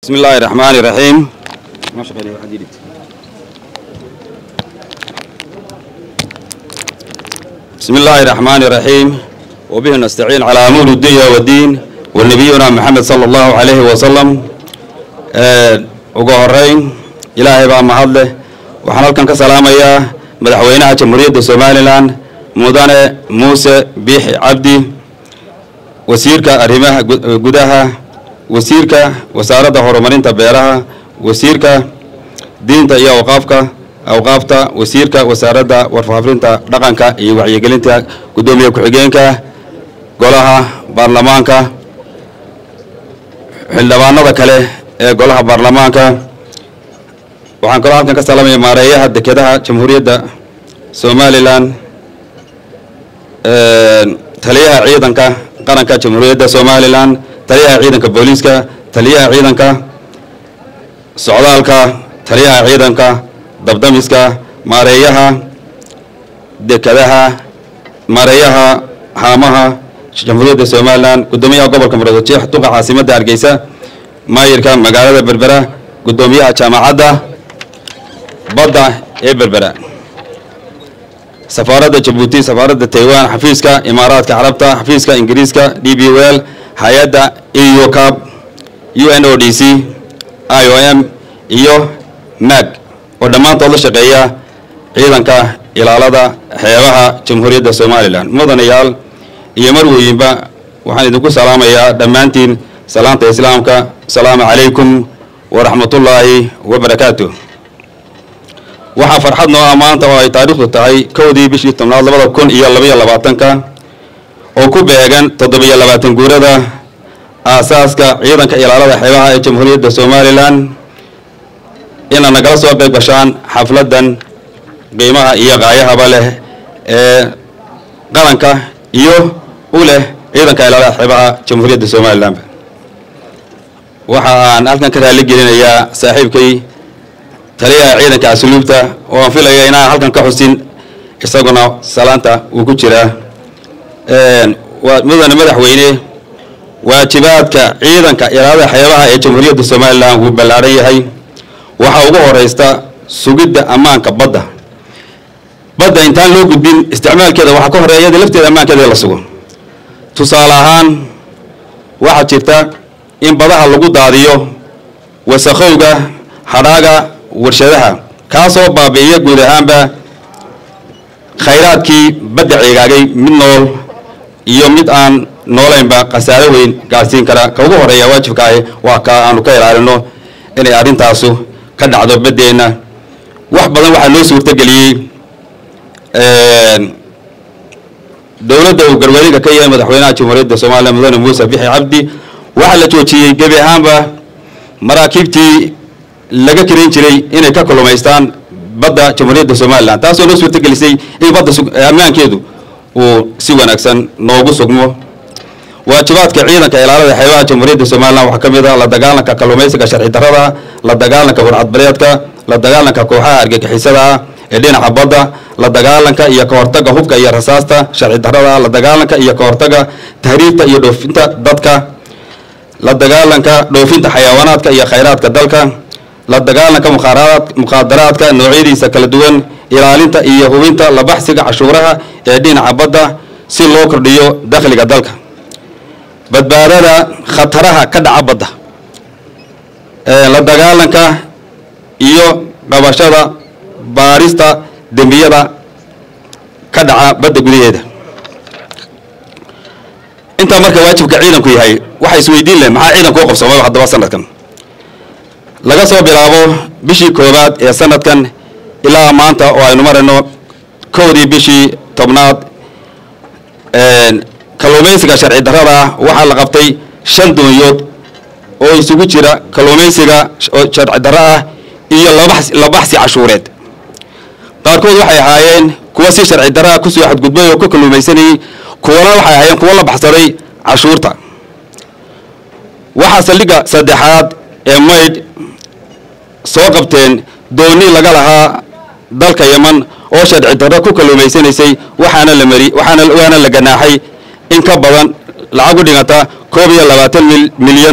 بسم الله الرحمن الرحيم بسم الله الرحمن الرحيم وبه نستعين على أمور الدنيا والدين ونبينا محمد صلى الله عليه وسلم ugu horeyn ilaahay baa mahad leh waxaan halkan ka salaamayaa madaxweynaha jamhuuriyadda somalilan mudane muuse biixi cabdi wasiirka arrimaha gudaha wasiirka wasaaradda horumarinta beeraha wasiirka diinta iyo awqaafka awqaafta wasiirka wasaaradda warfaafinta dhaqanka iyo wacyigelinta guddoomiye ku-xigeenka golaha baarlamaanka xildhibaanada kale ee golaha baarlamaanka waxaan kaloo halkan ka salaamaya maareeyaha dekedaha jamhuuriyadda somalilan taliyaha ciidanka qaranka jamhuuriyadda somalilan taliyaha ciidanka booliiska taliyaha ciidanka socdaalka taliyaha ciidanka dabdamiska maareeyaha dekadaha maareeyaha haamaha jamhuuriyadda somalilan guddoomiyaha gobolka muradjeex duqa caasimadda hargeysa maayirka magaalada berbera guddoomiyaha jaamacadda badda ee berbera safaaradda jabuuti safaaradda taiwan xafiiska imaaraadka carabta xafiiska ingiriiska d b well hay-adda eu cab u n o d c i o m iyo mag oo dhammaantood la shaqeeya ciidanka ilaalada xeebaha jamhuuriyadda somalilan mudanayaal iyo marwooyinba waxaan idinku salaamayaa dhammaantiin salaanta islaamka asalaamu calaykum waraxmatullaahi wabarakaatu waxaa farxad noo ah maanta oo ay taariikhdu tahay kowdii bishii tobnaad labada kun iyo labaiyo labaatanka oo ku beegan toddobiyo labaatan guurada aasaaska ciidanka ilaalada xeebaha ee jamhuuriyadda somalilan inaad nagala soo qayb gashaan xafladdan qiimaha iyo qaayahaba leh ee qaranka iyo u leh ciidanka ilaalada xeebaha jamhuuriyadda somalilan waxa aan halkan ka raali gelinayaa saaxiibkay taliyaha ciidanka asluubta oo aan filaya inaan halkan ka xusin isaguna salaanta uu ku jiraa waa mudane madaxweyne waajibaadka ciidanka ilaalada xeebaha ee jamhuuriyadda somalilan wuu ballaaran yahay waxaa ugu horeysta sugidda ammaanka badda badda intaan loo gudbin isticmaalkeeda waxaa ka horeeya iyada lafteeda ammaankeeda la sugo tusaale ahaan waxaa jirta in badaha lagu daadiyo wasakhowga hadhaaga warshadaha kaasoo baabi'iya guud ahaanba khayraadkii badda cigaagay mid nool iyo mid aan noolaynba khasaaro weyn gaadhsiin kara ka ugu horeeya waajibka ahi waa ka aanu ka ilaalino inay arrintaasu ka dhacdo baddeenna wax badan waxaa loo suurtageliyey dowladda uu garwarinka ka yahay madaxweynaha jamhuuriyadda somaliya mudane muuse bixi cabdi waxaa la joojiyey gebi ahaanba maraakiibtii laga karin jiray inay ka kulumaystaan badda jamhuuriyadda somalilan taasoo noo suurtagelisay in badda ammaankeedu uu si wanaagsan noogu sugmo waajibaadka ciidanka ilaalada xeebaha jamhuuriyadda somalilan waxaa ka mid ah la dagaalanka kalluumaysiga sharci darrada la dagaalanka warcadbareedka la dagaalanka kooxaha argagixisada ah ee dhinaca badda la dagaalanka iyo ka hortaga hubka iyo rasaasta sharci darrada la dagaalanka iyo ka hortaga tahriibta iyo dhoofinta dadka la dagaalanka dhoofinta xayawaanaadka iyo khayraadka dalka la dagaalanka mukhaadaraadka noocyadiisa kala duwan ilaalinta iyo hubinta la baxsiga cashuuraha ee dhinaca badda si loo kordhiyo dakhliga dalka badbaadada khataraha ka dhaca badda la dagaalanka iyo qabashada baarista dembiyada ka dhaca badda gudaheeda intaa marka waajibka ciidanku yahay waxa isweydiin leh maxaa ciidanku u qabsoomay haddaba sanadkan laga soo bilaabo bishii koowaad ee sanadkan ilaa maanta oo aynu marayno kowdii bishii tobnaad kalluumaysiga sharci darrada ah waxaa la qabtay shan doonyood oo isugu jira kalluumaysiga sharci darro ah iyo la baxsi cashuureed qaarkood waxay ahaayeen kuwa si sharci darraa kusoo xadgudbay oo ka kalluumaysanayay kuwana waxay ahaayeen kuwa la baxsaday cashuurta waxaa saldhigga saddexaad ee maydh soo qabteen dooni laga lahaa dalka yeman oo sharci darro ku kalluumaysanaysay waxaana la mari waxaana waana la ganaaxay in ka badan lacag u dhiganta koob iyo labaatan milyan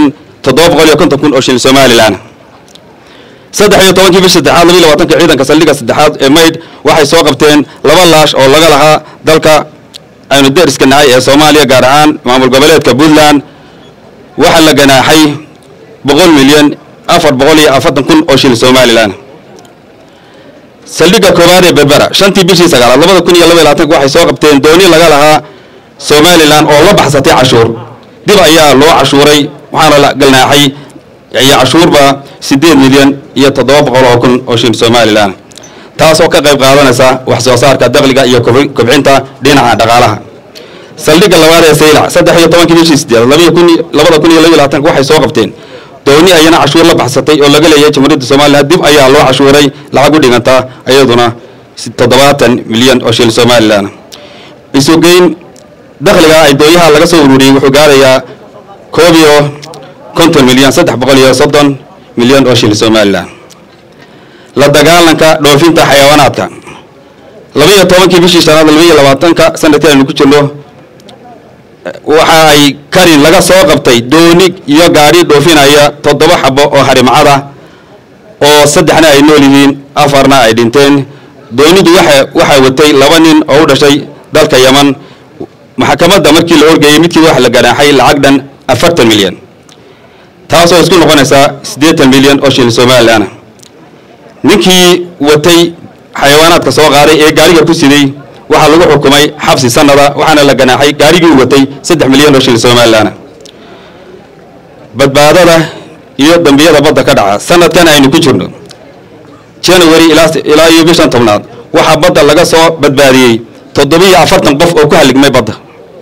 toddoba boqol iyo konton kun oo shilin somalilan saddex iyo tobankii bish saddexaad labiyo labaatanka ciidanka saldhigga saddexaad ee maydh waxay soo qabteen laba laash oo laga lahaa dalka aynu deriska nahay ee soomaaliya gaar ahaan maamul goboleedka puntland waxaa la ganaaxay boqol milyan afar boqol iyo afartan kun oo shilin somalilan saldhigga koowaad ee berbera shantii bishii sagaalaad labada kun iyo laba iyo labaatanka waxay soo qabteen dooni laga lahaa somalilan oo la baxsatay cashuur dib ayaa loo cashuuray waxaana la galnaaxay iyo cashuurba siddeed milyan iyo toddoba boqol oo kun oo shilin somalilan taasoo ka qayb qaadanaysa wax soo saarka dakhliga iyo kobcinta dhinaca dhaqaalaha saldhigga labaad ee saylac saddex iyo tobankii bishii sideed labada kun labada kun iyo laba iyo labaatanka waxay soo qabteen dooni ayana cashuur la baxsatay oo laga leeyahay jamhuuriyadda somalilan dib ayaa loo cashuuray lacag u dhiganta iyaduna toddobaatan milyan oo shilin somalilan isugeyn dakhliga ay dooyaha laga soo ururiyey wuxuu gaarayaa koob iyo konton milyan saddex boqol iyo soddon milyan oo shilin somalilan la dagaalanka dhoofinta xayawaanaadka labaiyo tobankii bishii shanaad labaiyo labaatanka sanadkii aynu ku jirno waxa ay karin laga soo qabtay dooni iyo gaadhi dhoofinaya toddoba xabo oo harimcada oo saddexna ay nool yihiin afarna ay dhinteen doonidu waxa waxaa watay laba nin oo u dhashay dalka yaman maxkamadda markii la horgeeyey midkiiba waxa la ganaaxay lacag dhan afartan milyan taasoo isku noqonaysaa siddeetan milyan oo shilin somalilan ninkii watay xayawaanaadka soo qaaday ee gaariga ku siday waxaa lagu xukumay xabsi sanada waxaana la ganaaxay gaarigii u watay saddex milyan oo shilin somalilan badbaadada iyo dambiyada badda ka dhaca sanadkan aynu ku jirno january ilaa iyo bishan tobnaad waxaa badda laga soo badbaadiyey toddobiiyo afartan qof oo ku haligmay badda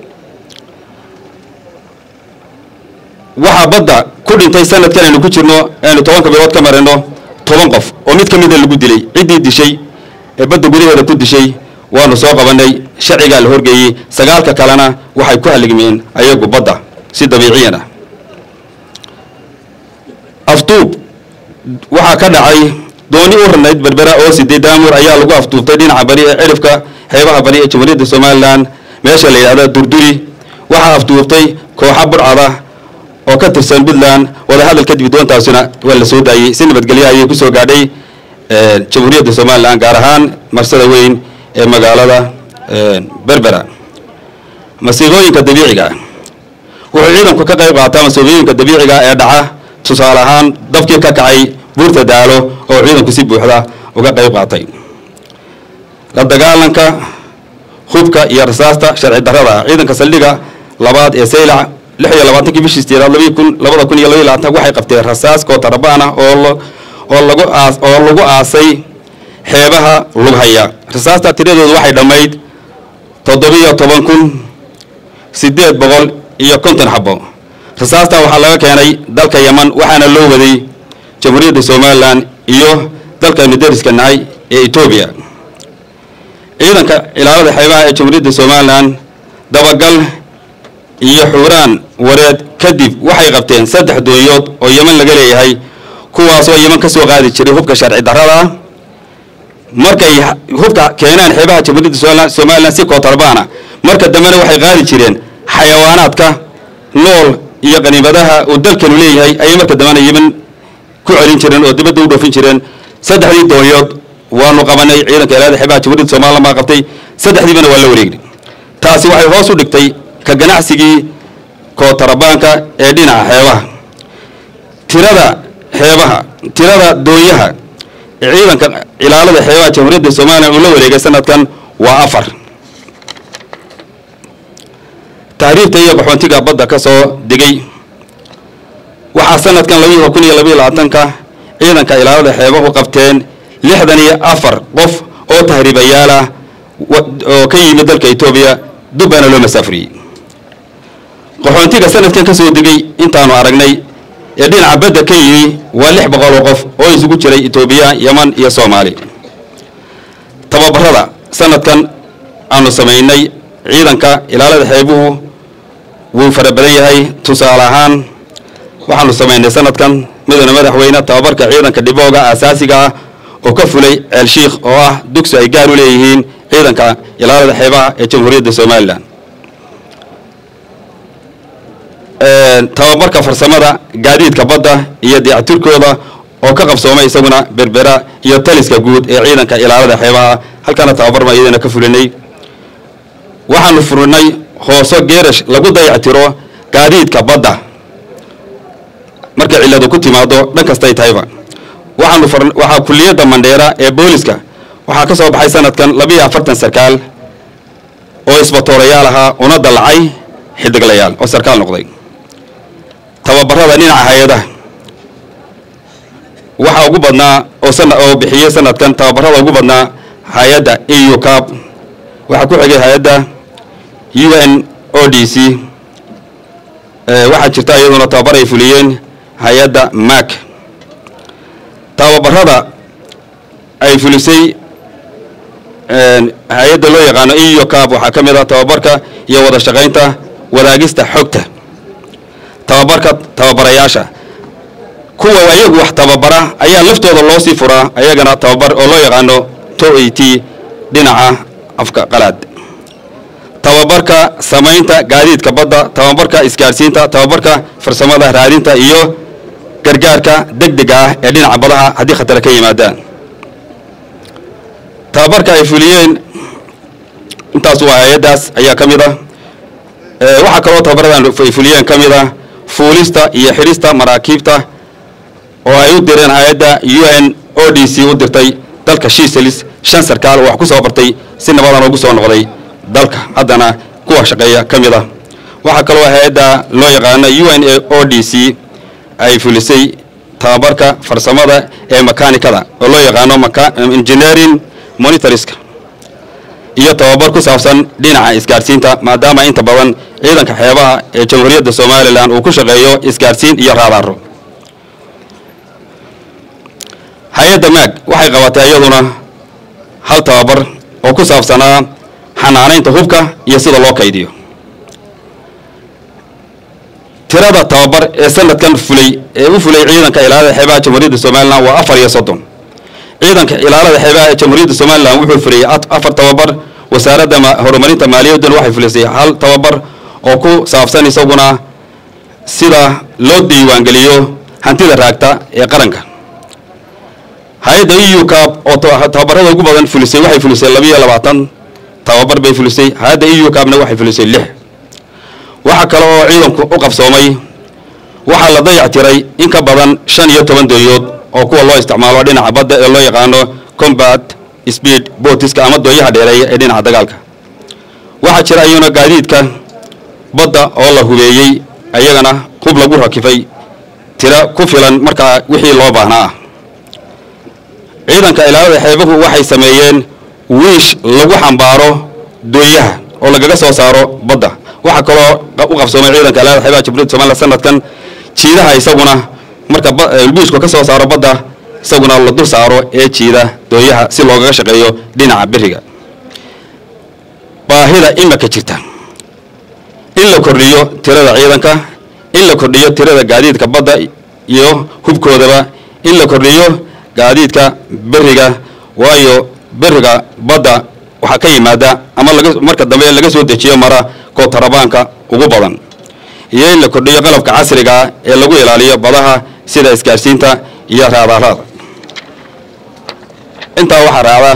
waxaa badda ku dhintay sanadkan aynu ku jirno aynu tobanka bilood ka marino toban qof oo mid ka mida lagu dilay ciddii dishay ee badda gudaheeda ku dishay waanu soo qabanay sharcigaa la horgeeyey sagaalka kalena waxay ku haligmeen ayagu badda si dabiiciyan ah afduub waxaa ka dhacay dooni u ranayd berbera oo siday daamur ayaa lagu afduubtay dhinaca bari ee cirifka xeebaha bari ee jamhuuriyadda somalilan meesha la yidhahda durduri waxaa afduubtay kooxa burcada oo ka tirsan puntland wadahadal kadib doontaasina waa la soo daayey si nabadgelyo ayay kusoo gaadhay jamhuuriyadda somalilan gaar ahaan marsada weyn ee magaalada berbera masiibooyinka dabiiciga wuxuu ciidanku ka qayb qaataa masiibooyinka dabiiciga ee dhaca tusaale ahaan dabkii ka kacay buurta daalo oo ciidanku si buuxda uga qayb qaatay la dagaalanka hubka iyo rasaasta sharci darrada ciidanka saldhiga labaad ee saylac lix iyo labaatankii bishii sideedaad labii kun labada kun iyo labaiy labaatan waxay qabteen rasaas kootarabaan ah oo oo lagu aas oo lagu aasay xeebaha lughaya rasaasta tiradoodu waxay dhammayd toddobiyo toban kun siddeed boqol iyo konton xabo rasaasta waxaa laga keenay dalka yaman waxaana loo waday jamhuuriyadda somalilan iyo dalkaynu deriska nahay ee etoobiya ciidanka ilaalada xeebaha ee jamhuuriyadda somalilan dabagal iyo xuuraan wareed kadib waxay qabteen saddex doonyood oo yeman laga leeyahay kuwaasoo yeman ka soo qaadi jiray hubka sharci darrada ah markay hubka keenaan xeebaha jamhuuriyadda somalilan si kootarbaana marka dambena waxay qaadi jireen xayawaanaadka nool iyo qaniimadaha uu dalkanu leeyahay ayay marka dambena yeman ku celin jireen oo dibadda u dhoofin jireen saddexdii doonyood waanu qabanay ciidanka ilaalada xeebaha jamhuuriyadda somalilan baa qabtay saddexdiibana waa la wareegnay taasi waxay hoos u dhigtay ka ganacsigii kootarabaanka ee dhinaca xeebaha tirada xeebaha tirada doonyaha ee ciidanka ilaalada xeebaha jamhuuriyadda somalilan uu la wareegay sanadkan waa afar taariifta iyo qaxoontiga badda ka soo degay waxaa sanadkan labaiyo kun iyo labaiyo labaatanka ciidanka ilaalada xeebahu qabteen lixdan iyo afar qof oo tahriibayaal ah oo ka yimid dalka etoobiya dubbaana loo masaafuriyey qaxoontiga sanadkan ka soo degay intaanu aragnay ee dhinaca badda ka yimi waa lix boqol oo qof oo isugu jiray etoobiya yeman iyo soomaali tababarada sanadkan aanu samaynay ciidanka ilaalada xeebuhu wuu fara badan yahay tusaale ahaan waxaanu samaynay sanadkan mudane madaxweyne tababarka ciidanka dhibooga aasaasiga ah oo ka fulay ceel shiikh oo ah dugsi ay gaar u leeyihiin ciidanka ilaalada xeebaha ee jamhuuriyadda somalilan tababarka farsamada gaadiidka badda iyo dayactirkooda oo ka qabsoomay isaguna berbera iyo taliska guud ee ciidanka ilaalada xeebaha halkana tababar baan iyadana ka fulinay waxaanu furinay hooso geerash lagu dayactiro gaadiidka badda markay cilladu ku timaado dhan kastay tahayba waxaanu waxaa kuliyadda mandheera ee booliska waxaa ka soo baxay sanadkan labiiyo afartan sarkaal oo isbatoorayaal ahaa una dallacay xidiglayaal oo sarkaal noqday tababarada dhinaca hay-adaha waxaa ugu badnaa oo sana oo bixiyey sanadkan tababarada ugu badnaa hay-adda eu cab waxaa ku xigay hay-adda u n o d c waxaa jirta iyaduna tababar ay fuliyeen hay-adda mac tababarada ay fulisay hay-adda loo yaqaano eu cab waxaa ka mid ah tababarka iyo wada shaqaynta wadaagista xogta tababarka tababarayaasha kuwa ayagu wax tababara ayaa laftooda loo sii furaa ayagana tababar oo loo yaqaano to a t dhinaca afka qalaad tababarka samaynta gaadiidka badda tababarka isgaadhsiinta tababarka farsamada raadinta iyo gargaarka deg dega ah ee dhinaca badaha haddii khatara ka yimaadaan tababarka ay fuliyeen intaas waa hay-addaas ayaa ka mid ah waxaa kaloo tababaradan ay fuliyeen ka mid ah fuulista iyo xidhista maraakiibta oo ay u direen hay-adda u n o d c u dirtay dalka shiselis shan sarkaal oo wax ku soo bartay si nabadan ugu soo noqday dalka haddana kuwa shaqeeya ka mid ah waxaa kaloo hay-adda loo yaqaano u n o d c ay fulisay tababarka farsamada ee makaanikada oo loo yaqaano engineering monitoriska iyo tababar ku saabsan dhinaca isgaadhsiinta maadaama inta badan ciidanka xeebaha ee jamhuuriyadda somalilan uu ku shaqeeyo isgaadhsiin iyo raadaaro hay-adda maag waxay qabatay iyaduna hal tababar oo ku saabsanaa xanaanaynta hubka iyo sida loo kaydiyo tirada tababar ee sanadkan fulay ee u fulay ciidanka ilaalada xeebaha jamhuuriyadda somalilan waa afar iyo soddon ciidanka ilaalada xeebaha ee jamhuuriyadda somalilan wuxuu fuliyey afar tababar wasaaradda horumarinta maaliyadduna waxay fulisay hal tababar oo ku saabsan isaguna sida loo diiwaangeliyo hantida raagta ee qaranka hay-adda eu cab oo tababarada ugu badan fulisay waxay fulisay labiiyo labaatan tababar bay fulisay hay-adda eu cabna waxay fulisay lix waxaa kale oo ciidanku u qabsoomay waxaa la dayactiray in ka badan shan iyo toban dooyood oo kuwa loo isticmaalo dhinaca badda ee loo yaqaano combat speed botiska ama dooyaha dheereeya ee dhinaca dagaalka waxaa jira iyuna gaadiidka badda oo la hubeeyey ayagana hub lagu rakifay tira ku filan markaa wixii loo baahnaa ah ciidanka ilaalada xeebuhu waxay sameeyeen wiish lagu xambaaro dooyaha oo lagaga soo saaro badda waxaa kaloo u qabsoomay ciidanka ilaalada xeebaha jamhuuriyadda somalilan sanadkan jiidaha isaguna marka wiishku ka soo saaro badda isaguna la dul saaro ee jiida dooyaha si loogaga shaqeeyo dhinaca beriga baahida imika jirta in la kordhiyo tirada ciidanka in la kordhiyo tirada gaadiidka badda iyo hubkoodaba in la kordhiyo gaadiidka beriga waayo beriga badda waxaa ka yimaada ama laga marka dambe laga soo dejiyo mara kootarabaanka ugu badan iyo in la kordhiyo qalabka casriga ee lagu ilaaliyo badaha sida isgaadhsiinta iyo raadaarada intaa waxaa raacda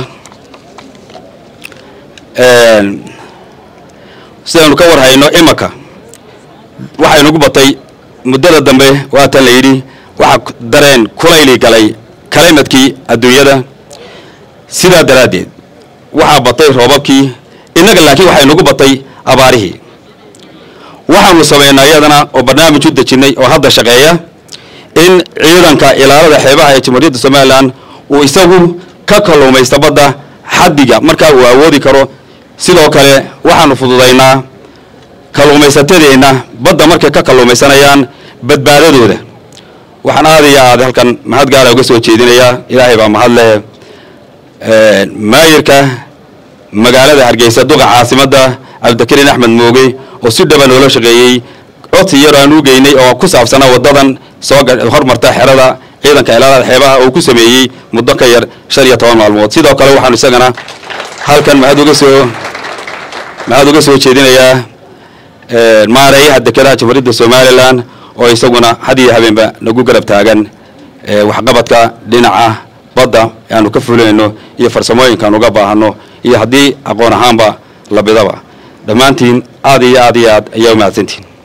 sidaynu ka warhayno imaka waxaynugu batay muddada dambe waatan la yidhi waxaa dareen kulayli galay kalimadkii adduunyada sidaa daraaddeed waxaa batay roobabkii innaga laakiin waxaynugu batay abaarihii waxaanu samaynaa iyadana oo barnaamij u dejinnay oo hadda shaqeeya in ciidanka ilaalada xeebaha ee jamhuuriyadda somalilan uu isagu ka kalluumaysta badda xaddiga markaa uu awoodi karo sidoo kale waxaanu fududaynaa kalluumaysatadeenna badda markay ka kalluumaysanayaan badbaadadooda waxaan aad iyo aad halkan mahad gaala uga soo jeedinayaa ilaahay baa mahad leh maayirka magaalada hargeysa duqa caasimadda cabdikariin axmed mooge oo si dhaba noola shaqeeyey codsi yar aan u geynay oo ku saabsanaa waddadan soo hormarta xerada ciidanka ilaalada xeebaha uu ku sameeyey muddo ka yar shan iyo toban maalmood sidoo kale waxaanu isagana halkan mahad uga soo mahad uga soo jeedinayaa maareeyaha dekedaha jamhuuriyadda somalilan oo isaguna had iyo habeenba nagu garab taagan waxqabadka dhinaca badda aanu ka fulinayno iyo farsamooyinkaan uga baahano iyo haddii aqoon ahaanba labidaba dhammaantiin aad iyo aad iyo aad ayaa u mahadsantihin